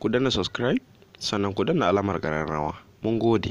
ku danna subscribe sannan ku danna alamar ƙararrawa mun gode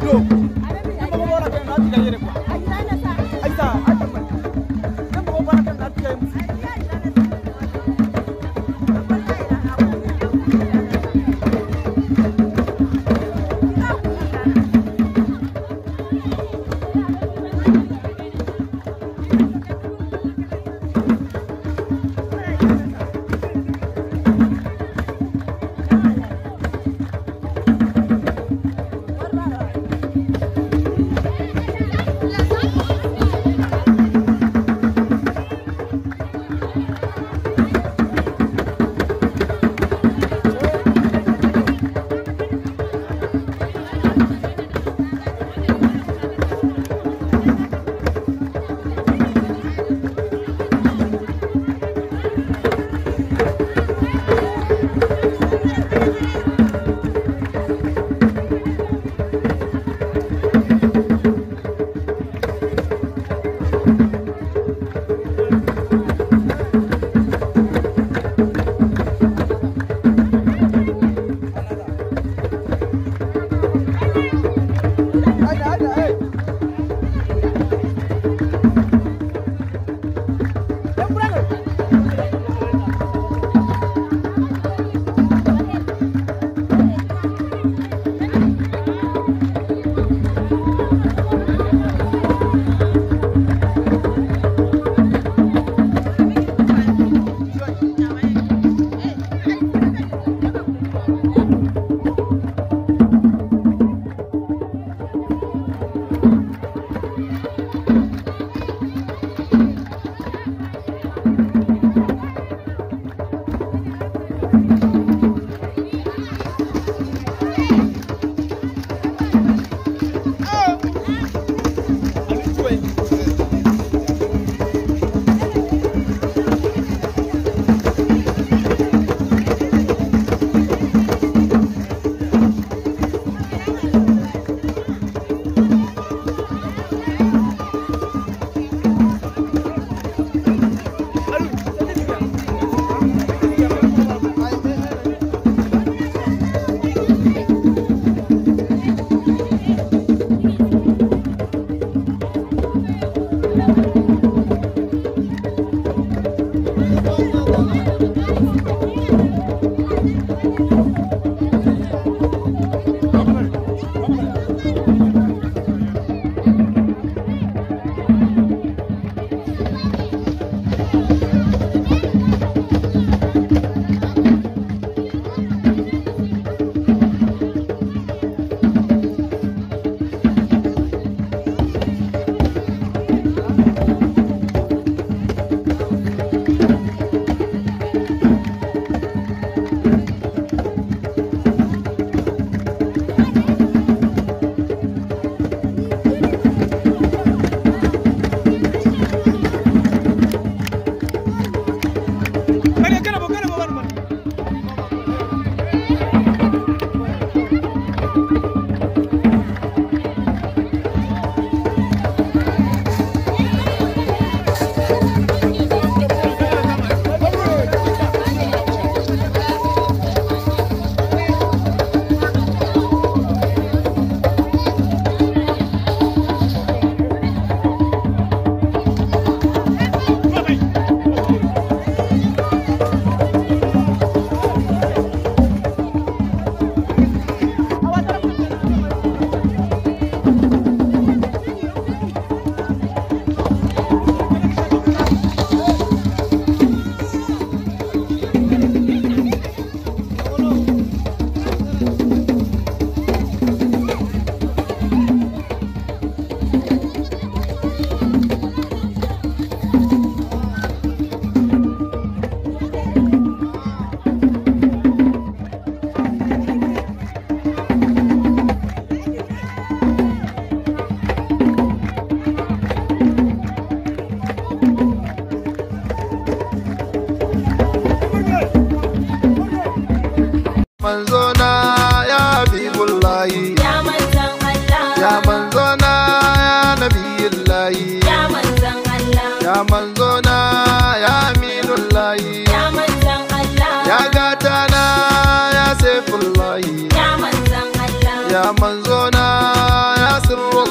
manzona ya habibullahi Ya manzan Allah, ya manzona ya nabiyullahi ya manzan Allah, ya manzona ya aminullahi ya manzan Allah, ya gatana ya saifullahi ya manzan Allah, ya manzona ya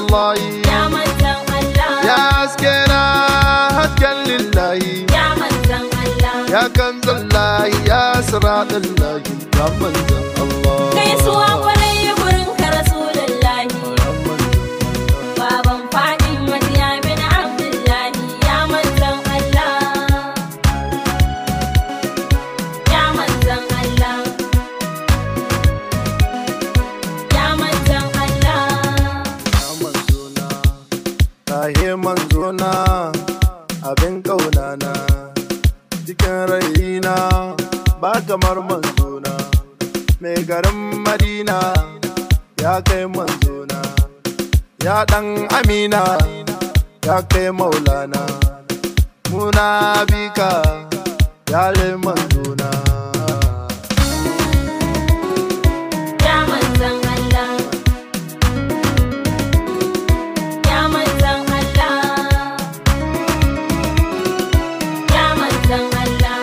Allahi Ya manzan Allah. Ya haske na hasken lillahi Ya manzan Allah. Ya kanzan lahi ya siratun lahi Ya manzan Allah Gaisuwa kwarai gurin ka Rasulullahi. Ya manzan Baban fadin Madiya bin Abdullahi. Ya manzan Allah. Ya manzan Allah. Ya manzan Allah. Ya manzona Tahe manzona Abin ƙaunana Cikin raina Ba kamar manzona Mai garin Madina Ya kai manzona Ya ɗan Amina Ya kai maulana Muna bika Ya le manzona Ya manzan Allah. Ya manzan Allah. Ya manzan Allah.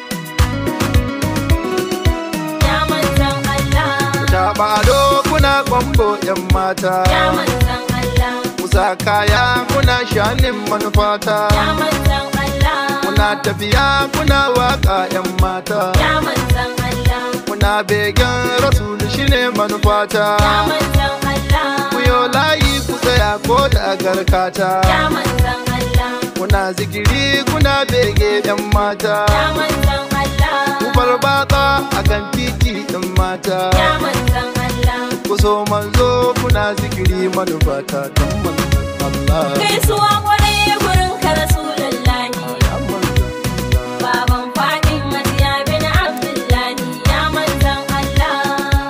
Ya manzan Allah. Taɓa ado kuna kwambo 'yan mata Ya manzan Allah. Kusa kaya kuna shanin manufata Ya manzan Allah. Kuna tafiya kuna waka 'yan mata Ya manzan Allah. Kuna begen rasul shine manufata Ya manzan Allah. Ku yo layi ku tsaya ko da garkata Ya manzan Allah. Kuna zikiri kuna bege 'yan mata Ya manzan Allah. Ku bar batsa a kan titi 'yan mata Ya manzan Allah. Ku so manzo kuna zikiri manufata don manzon Allah Gaisuwa kwarai gurin ka Rasulullahi. Ya manzon Allah Baban fadin Madiya bin Abdullahi. Ya manzan Allah.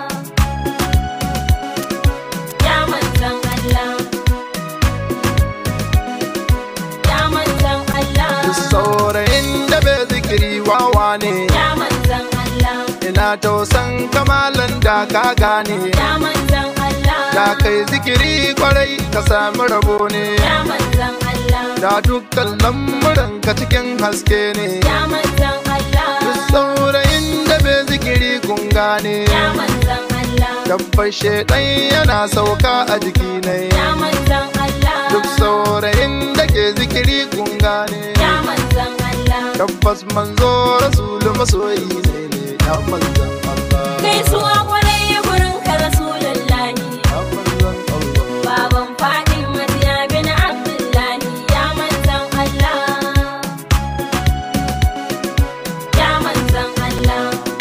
Ya manzan Allah. Ya manzan Allah. Duk saurayin da bai zikiri wawa ne Ya manzan Allah. ina tausan kamalan da ka gane Ya manzan Allah. da kai zikiri kwarai ka sami rabo ne Ya manzan Allah. da dukkan lamuran ka cikin haske ne Ya manzan Allah. duk saurayin da bai zikiri kun gane Ya manzan Allah. tabbar shaidan yana sauka a jiki ne Ya manzan Allah. duk saurayin da ke zikiri kun gane Ya manzan Allah. tabbas manzo rasulu masoyi ne ne ya manzan Allah Gaisuwa kwarai gurin ka Rasulullahi. ya manzan Allah Baban fadin Madiya bin Abdullahi. Ya manzan Allah. Ya manzan Allah.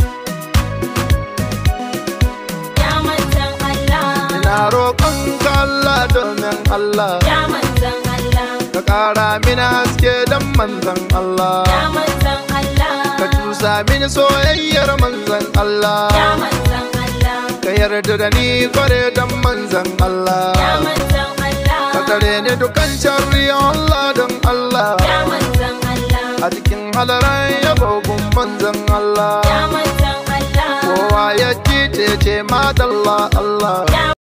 Ya manzan Allah. Ina roƙon ka Allah domin Allah Ya manzan Allah. ka ƙara mini haske don manzan Allah Ya manzan Allah. ka tusa mini soyayyar manzan Ya Allah manzan Allah. ka yarda da ni kware don manzan Ya Allah manzan Allah. ka tare ni dukan sharri Allah don Allah Ya manzan Allah. a cikin halaran yabogun manzan Allah Ya manzan Allah. kowa ya ji ce ce madalla Allah